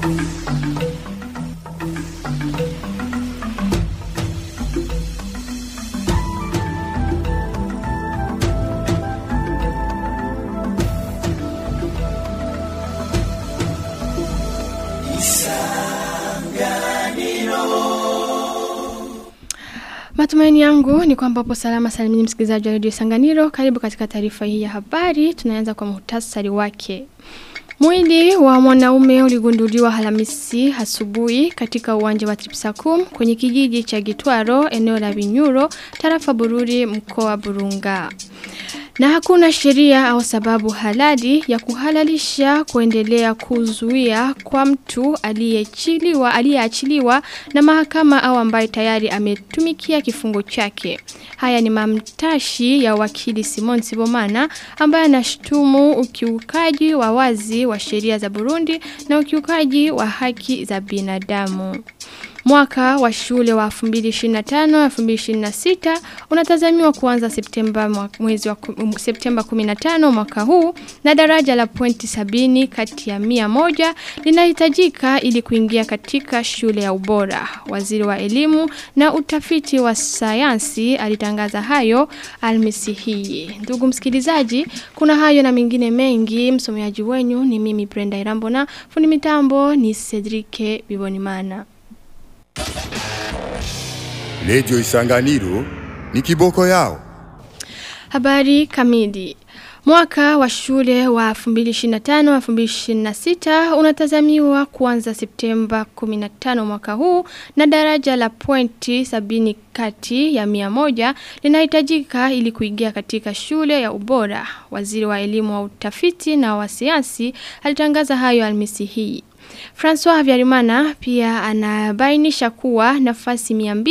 Matumaini yangu ni kwamba upo salama salimini msikilizaji wa Radio Sanganiro. Karibu katika taarifa hii ya habari. Tunaanza kwa muhtasari wake. Mwili wa mwanaume uligunduliwa Alhamisi asubuhi katika uwanja wa Tripsakum kwenye kijiji cha Gitwaro eneo la Binyuro tarafa Bururi mkoa wa Burunga. Na hakuna sheria au sababu halali ya kuhalalisha kuendelea kuzuia kwa mtu aliyeachiliwa aliyeachiliwa na mahakama au ambaye tayari ametumikia kifungo chake. Haya ni mamtashi ya wakili Simon Sibomana ambaye anashtumu ukiukaji wa wazi wa sheria za Burundi na ukiukaji wa haki za binadamu. Mwaka wa shule wa 2025-2026 unatazamiwa kuanza Septemba mwezi wa um, Septemba 15 mwaka huu na daraja la pointi sabini kati ya mia moja linahitajika ili kuingia katika shule ya ubora. Waziri wa elimu na utafiti wa sayansi alitangaza hayo almisi hii. Ndugu msikilizaji, kuna hayo na mengine mengi. Msomaji wenyu ni mimi Brenda Irambo na fundi mitambo ni Cedric Bibonimana. Redio Isanganiro ni kiboko yao. Habari kamili. Mwaka wa shule wa 2025-2026 unatazamiwa kuanza Septemba 15 mwaka huu na daraja la pointi sabini kati ya mia moja linahitajika ili kuingia katika shule ya ubora. Waziri wa elimu wa utafiti na wa sayansi alitangaza hayo almisi hii. François Havyarimana pia anabainisha kuwa nafasi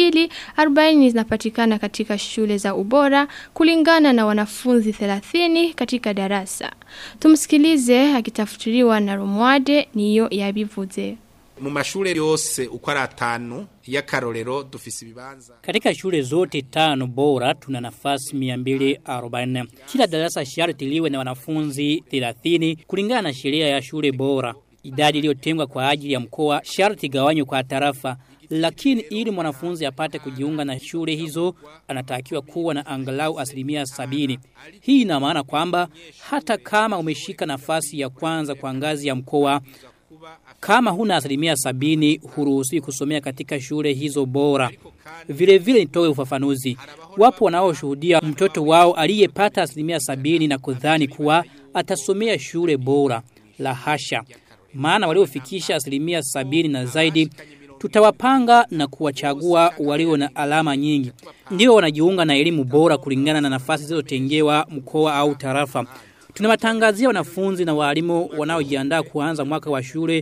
240 zinapatikana katika shule za ubora kulingana na wanafunzi 30 katika darasa. Tumsikilize akitafutiriwa na Romwade niyo yabivuze. mu mashure yose uko ari atanu y'akarorero dufise ibibanza Katika shule zote tano bora tuna nafasi 240. Kila darasa sharti liwe na wanafunzi 30 kulingana na sheria ya shule bora. Idadi iliyotengwa kwa ajili ya mkoa sharti gawanywe kwa tarafa, lakini ili mwanafunzi apate kujiunga na shule hizo anatakiwa kuwa na angalau asilimia sabini. Hii ina maana kwamba hata kama umeshika nafasi ya kwanza kwa ngazi ya mkoa kama huna asilimia sabini huruhusiwi kusomea katika shule hizo bora. Vile vile nitoe ufafanuzi. Wapo wanaoshuhudia mtoto wao aliyepata asilimia sabini na kudhani kuwa atasomea shule bora. La hasha. Maana waliofikisha asilimia sabini na zaidi tutawapanga na kuwachagua walio na alama nyingi. Ndio wanajiunga na elimu bora kulingana na nafasi zilizotengewa mkoa au tarafa. Tunawatangazia wanafunzi na walimu wanaojiandaa kuanza mwaka wa shule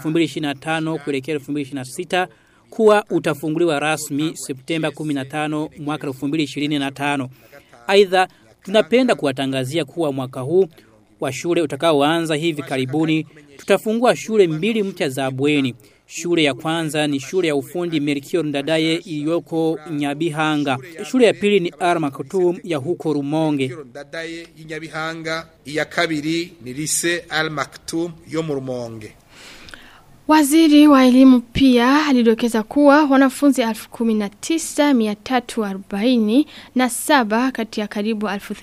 2025 kuelekea 2026 kuwa utafunguliwa rasmi Septemba 15 mwaka 2025. Aidha, tunapenda kuwatangazia kuwa mwaka huu wa shule utakaoanza hivi karibuni tutafungua shule mbili mpya za bweni. Shule ya kwanza ni shule ya ufundi Melchior Ndadaye iliyoko Nyabihanga. Shule ya pili ni Arma Kutum ya huko Rumonge. ndadaye y'inyabihanga iya kabiri ni lise al maktum yo mu rumonge Waziri wa elimu pia alidokeza kuwa wanafunzi 19340 na saba kati ya karibu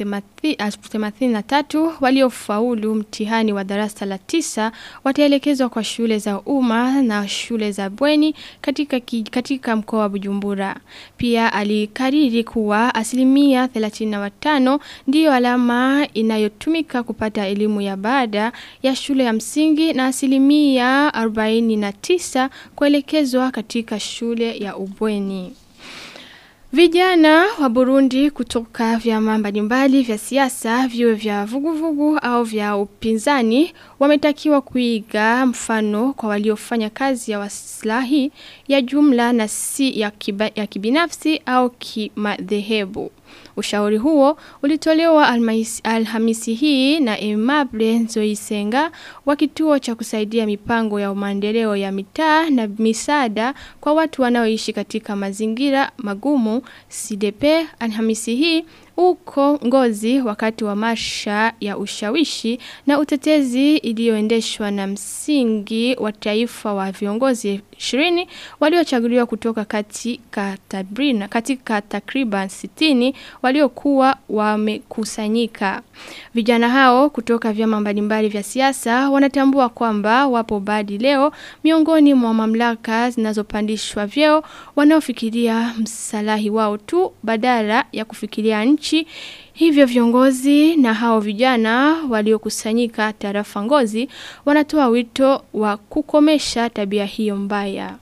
1083 waliofaulu mtihani wa darasa la tisa wataelekezwa kwa shule za umma na shule za bweni katika, ki, katika mkoa wa Bujumbura. Pia alikariri kuwa asilimia 35 ndiyo alama inayotumika kupata elimu ya baada ya shule ya msingi na asilimia 40 49 kuelekezwa katika shule ya ubweni. Vijana wa Burundi kutoka vyama mbalimbali vya siasa viwe vya vuguvugu au vya upinzani wametakiwa kuiga mfano kwa waliofanya kazi ya waslahi ya jumla na si ya, kiba, ya kibinafsi au kimadhehebu. Ushauri huo ulitolewa alhamisi, alhamisi hii na Emable Nzoisenga wa kituo cha kusaidia mipango ya maendeleo ya mitaa na misaada kwa watu wanaoishi katika mazingira magumu CDP alhamisi hii uko ngozi wakati wa marsha ya ushawishi na utetezi iliyoendeshwa na msingi wa taifa wa viongozi 20 waliochaguliwa kutoka katika tabrina katika takriban 60 waliokuwa wamekusanyika. Vijana hao kutoka vyama mbalimbali vya siasa wanatambua kwamba wapo badi leo miongoni mwa mamlaka zinazopandishwa vyeo wanaofikiria msalahi wao tu badala ya kufikiria nchi Hivyo viongozi na hao vijana waliokusanyika tarafa ngozi wanatoa wito wa kukomesha tabia hiyo mbaya.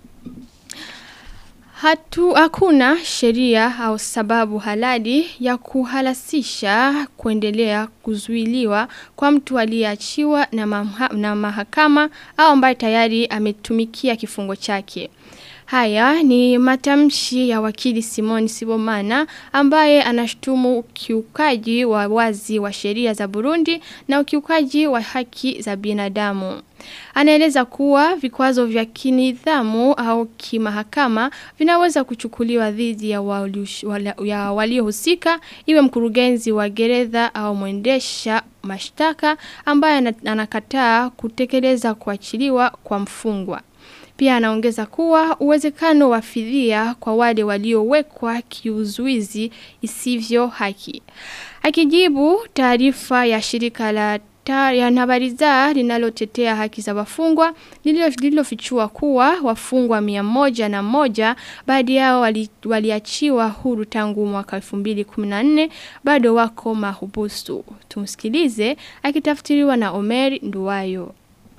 Hatu hakuna sheria au sababu halali ya kuhalasisha kuendelea kuzuiliwa kwa mtu aliyeachiwa na, maha, na mahakama au ambaye tayari ametumikia kifungo chake. Haya ni matamshi ya wakili Simon Sibomana ambaye anashtumu ukiukaji wa wazi wa sheria za Burundi na ukiukaji wa haki za binadamu. Anaeleza kuwa vikwazo vya kinidhamu au kimahakama vinaweza kuchukuliwa dhidi ya waliohusika iwe mkurugenzi wa gereza au mwendesha mashtaka ambaye anakataa kutekeleza kuachiliwa kwa mfungwa. Pia anaongeza kuwa uwezekano wa fidhia kwa wale waliowekwa kiuzuizi isivyo haki. Akijibu taarifa ya shirika la ya Nabariza linalotetea haki za wafungwa lililofichua kuwa wafungwa mia moja na moja baadhi yao wali, waliachiwa huru tangu mwaka 2014 bado wako mahubusu. Tumsikilize akitafsiriwa na Omer Nduwayo.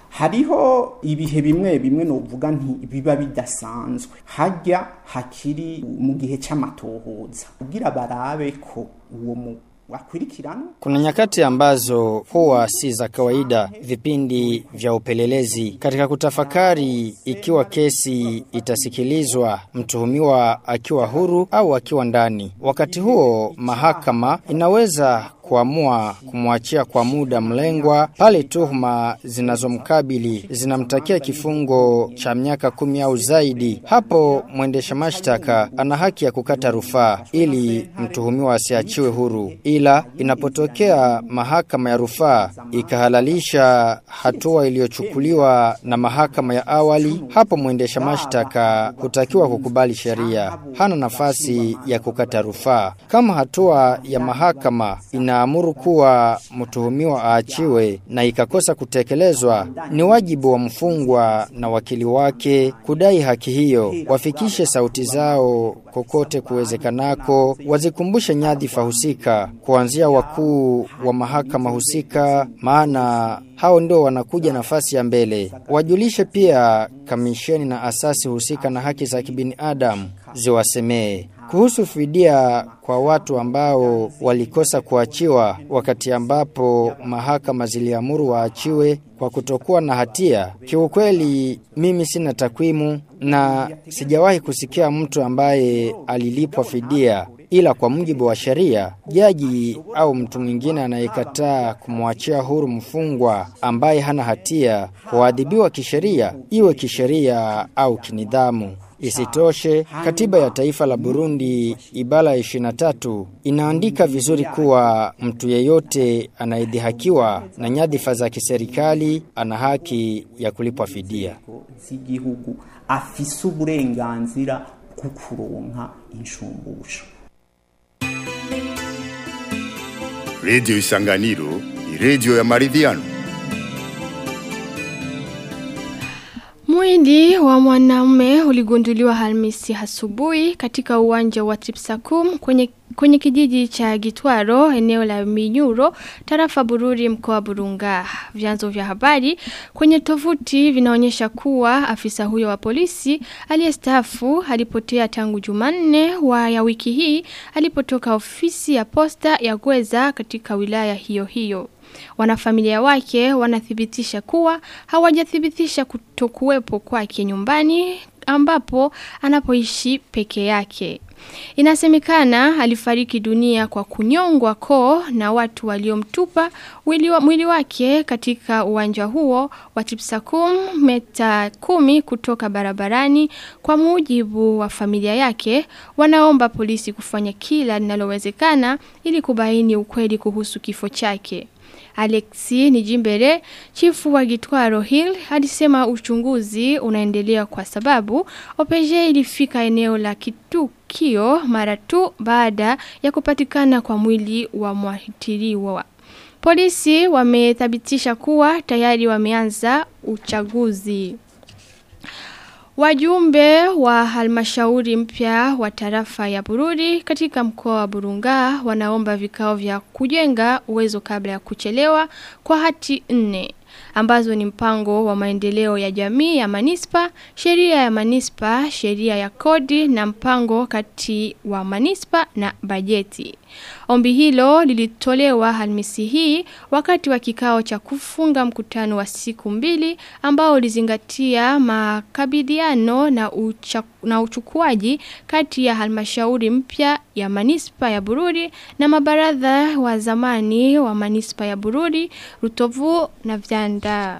hariho ibihe bimwe bimwe novuga nti biba bidasanzwe hajya hakiri mu gihe c'amatohoza kugira barabe ko uwo mu wakurikirana Kuna nyakati ambazo huwa si za kawaida vipindi vya upelelezi katika kutafakari ikiwa kesi itasikilizwa mtuhumiwa akiwa huru au akiwa ndani. Wakati huo mahakama inaweza kuamua kumwachia kwa muda mlengwa pale tuhuma zinazomkabili zinamtakia kifungo cha miaka kumi au zaidi. Hapo mwendesha mashtaka ana haki ya kukata rufaa ili mtuhumiwa asiachiwe huru, ila inapotokea mahakama ya rufaa ikahalalisha hatua iliyochukuliwa na mahakama ya awali, hapo mwendesha mashtaka hutakiwa kukubali sheria, hana nafasi ya kukata rufaa. Kama hatua ya mahakama inaamuru kuwa mtuhumiwa aachiwe na ikakosa kutekelezwa, ni wajibu wa mfungwa na wakili wake kudai haki hiyo, wafikishe sauti zao kokote kuwezekanako, wazikumbushe nyadhifa husika, kuanzia wakuu wa mahakama husika, maana hao ndio wanakuja nafasi ya mbele. Wajulishe pia kamisheni na asasi husika na haki za kibinadamu ziwasemee kuhusu fidia kwa watu ambao walikosa kuachiwa wakati ambapo mahakama ziliamuru waachiwe kwa kutokuwa na hatia. Kiukweli mimi sina takwimu na sijawahi kusikia mtu ambaye alilipwa fidia ila kwa mujibu wa sheria jaji au mtu mwingine anayekataa kumwachia huru mfungwa ambaye hana hatia huadhibiwa kisheria iwe kisheria au kinidhamu Isitoshe, katiba ya taifa la Burundi ibala ya 23 inaandika vizuri kuwa mtu yeyote anayedhihakiwa na nyadhifa za kiserikali ana haki ya kulipwa fidia. z'igihugu afise uburenganzira bwo kuronka inshumbusho redio isanganiro ni redio ya maridhiano Mwili wa mwanaume uligunduliwa Alhamisi asubuhi katika uwanja wa Tripsakum kwenye kwenye kijiji cha Gitwaro eneo la Minyuro tarafa Bururi mkoa Burunga vyanzo vya habari kwenye tovuti vinaonyesha kuwa afisa huyo wa polisi aliyestaafu alipotea tangu Jumanne wa ya wiki hii alipotoka ofisi ya posta ya Gweza katika wilaya hiyo hiyo Wanafamilia wake wanathibitisha kuwa hawajathibitisha kutokuwepo kwake nyumbani ambapo anapoishi peke yake. Inasemekana alifariki dunia kwa kunyongwa koo na watu waliomtupa mwili, wa, mwili wake katika uwanja huo wa Tipsakum meta kumi kutoka barabarani kwa mujibu wa familia yake wanaomba polisi kufanya kila linalowezekana ili kubaini ukweli kuhusu kifo chake. Alexi Nijimbere, chifu wa Gitwaro Hill, alisema uchunguzi unaendelea kwa sababu opeje ilifika eneo la kitukio mara tu baada ya kupatikana kwa mwili wa mwathiriwa. Polisi wamethibitisha kuwa tayari wameanza uchaguzi. Wajumbe wa halmashauri mpya wa tarafa ya Bururi katika mkoa wa Burunga wanaomba vikao vya kujenga uwezo kabla ya kuchelewa kwa hati nne ambazo ni mpango wa maendeleo ya jamii ya manispa, sheria ya manispa, sheria ya kodi na mpango kati wa manispa na bajeti. Ombi hilo lilitolewa Alhamisi hii wakati wa kikao cha kufunga mkutano wa siku mbili ambao ulizingatia makabidhiano na, ucha, na uchukuaji kati ya halmashauri mpya ya manispa ya Bururi na mabaradha wa zamani wa manispa ya Bururi, Rutovu na Vyanda.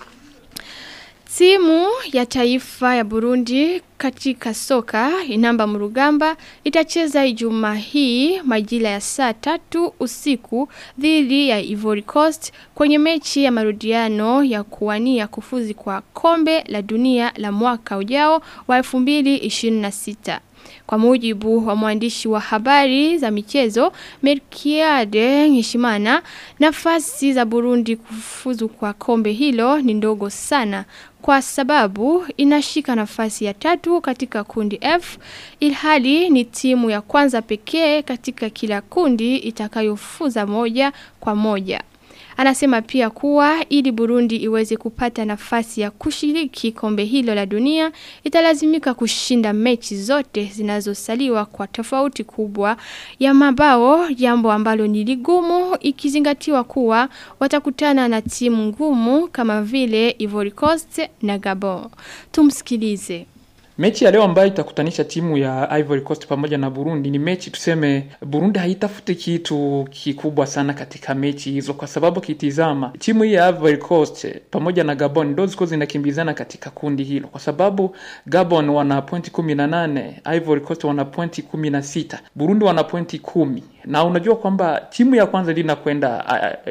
Timu ya taifa ya Burundi katika soka inamba murugamba itacheza ijumaa hii majira ya saa tatu usiku dhidi ya Ivory Coast kwenye mechi ya marudiano ya kuwania kufuzi kwa kombe la dunia la mwaka ujao wa 2026. Kwa mujibu wa mwandishi wa habari za michezo Merkiade Ngishimana, nafasi za Burundi kufuzu kwa kombe hilo ni ndogo sana kwa sababu inashika nafasi ya tatu katika kundi F ilhali ni timu ya kwanza pekee katika kila kundi itakayofuza moja kwa moja. Anasema pia kuwa ili Burundi iweze kupata nafasi ya kushiriki kombe hilo la dunia italazimika kushinda mechi zote zinazosaliwa kwa tofauti kubwa ya mabao jambo ambalo ni ligumu ikizingatiwa kuwa watakutana na timu ngumu kama vile Ivory Coast na Gabon. Tumsikilize. Mechi ya leo ambayo itakutanisha timu ya Ivory Coast pamoja na Burundi ni mechi tuseme, Burundi haitafuti kitu kikubwa sana katika mechi hizo, kwa sababu kitizama timu hii ya Ivory Coast pamoja na Gabon ndio ziko zinakimbizana katika kundi hilo, kwa sababu Gabon wana pointi kumi na nane, Ivory Coast wana pointi kumi na sita, Burundi wana pointi kumi na unajua kwamba timu ya kwanza ndio inakwenda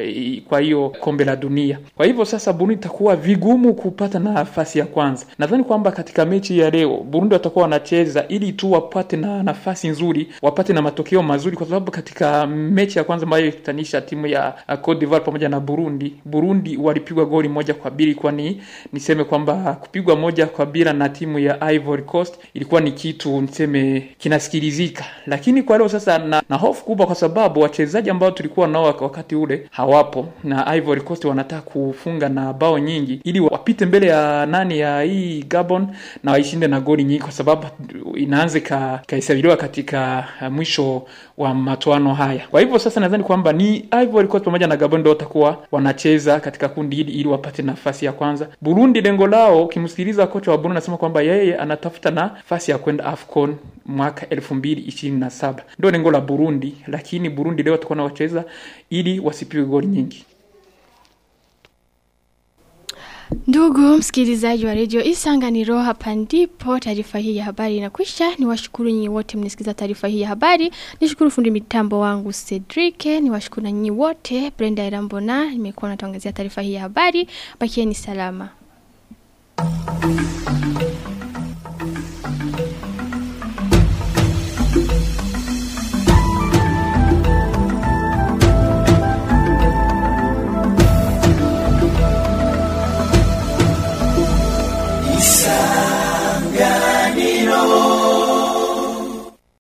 kwa hiyo kombe la dunia. Kwa hivyo sasa Burundi itakuwa vigumu kupata nafasi ya kwanza. Nadhani kwamba katika mechi ya leo Burundi watakuwa wanacheza ili tu wapate na nafasi nzuri, wapate na matokeo mazuri, kwa sababu katika mechi ya kwanza ambayo ikutanisha timu ya Cote d'Ivoire pamoja na Burundi, Burundi walipigwa goli moja kwa bili, kwani niseme kwamba kupigwa moja kwa bila na timu ya Ivory Coast ilikuwa ni kitu niseme kinasikilizika, lakini kwa leo sasa na, na hofu kubwa kwa sababu wachezaji ambao tulikuwa nao wakati ule hawapo, na Ivory Coast wanataka kufunga na bao nyingi ili wapite mbele ya nani ya hii Gabon na waishinde na goli nyingi, kwa sababu inaanza ikahesabiwa katika mwisho wa matoano haya. Kwa hivyo sasa nadhani kwamba ni Ivory Coast pamoja na Gabon ndio watakuwa wanacheza katika kundi hili ili wapate nafasi ya kwanza. Burundi lengo lao, ukimsikiliza kocha wa Burundi anasema kwamba yeye anatafuta nafasi ya kwenda AFCON mwaka 2027 ndio lengo la Burundi, lakini Burundi leo watakuwa wacheza ili wasipigwe goli nyingi. Ndugu msikilizaji wa redio Isanganiro, hapa ndipo taarifa hii ya habari inakwisha. Ni washukuru nyinyi wote mnisikiza taarifa hii ya habari. Nishukuru fundi mitambo wangu Cedric, ni washukuru na nyinyi wote. Brenda Irambona nimekuwa natangazia taarifa hii ya habari. Bakieni salama.